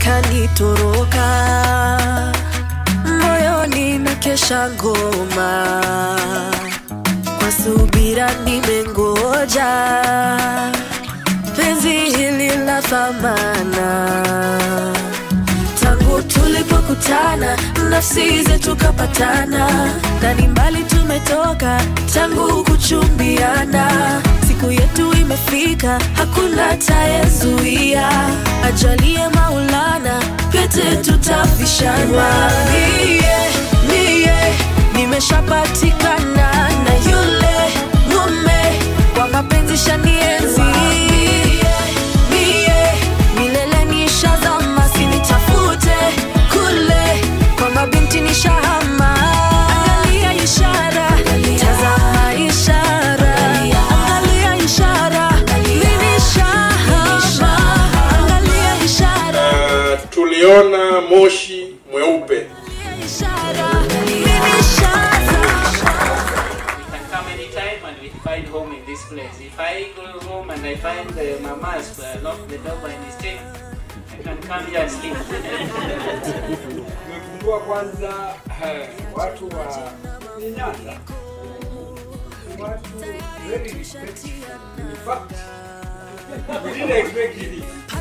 kanitoroka moyoni na kesha ngoma kwa subira nimengoja penzi hili la thamana tangu tulipokutana nafsi zetu kapatana ndani mbali tumetoka tangu kuchumbiana siku yetu imefika hakuna tayezuia ajalie maulana pete tutavishana mie mie nimeshapatikana na yule mume kwa mapenzi shanienzi mie milele nishazama sinitafute kule kwa mabinti nishahama angalia ishara tazama ishara angalia ishara mimi nishahama angalia ishara Uh, tuliona moshi mweupe ishara mimi nishazama can come anytime and we find home in this place. If I go home and I find the mamas uh, lock the door by mistake, I can come here and sleep. Tumegundua kwanza eh, watu wa Nyanza ni watu very respectful. In fact, we didn't expect it.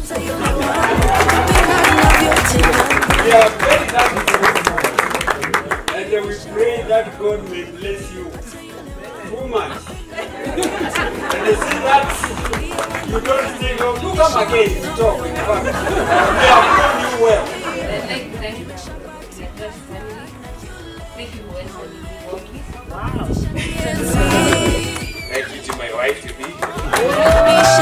We are very thankful. And uh, we pray that God may bless you too much. and I see that you don't think of, you come again to talk. In fact, we have known you well. I'd like to thank the Josh family. Thank you for welcoming me. Wow. thank you to my wife to be Nishazama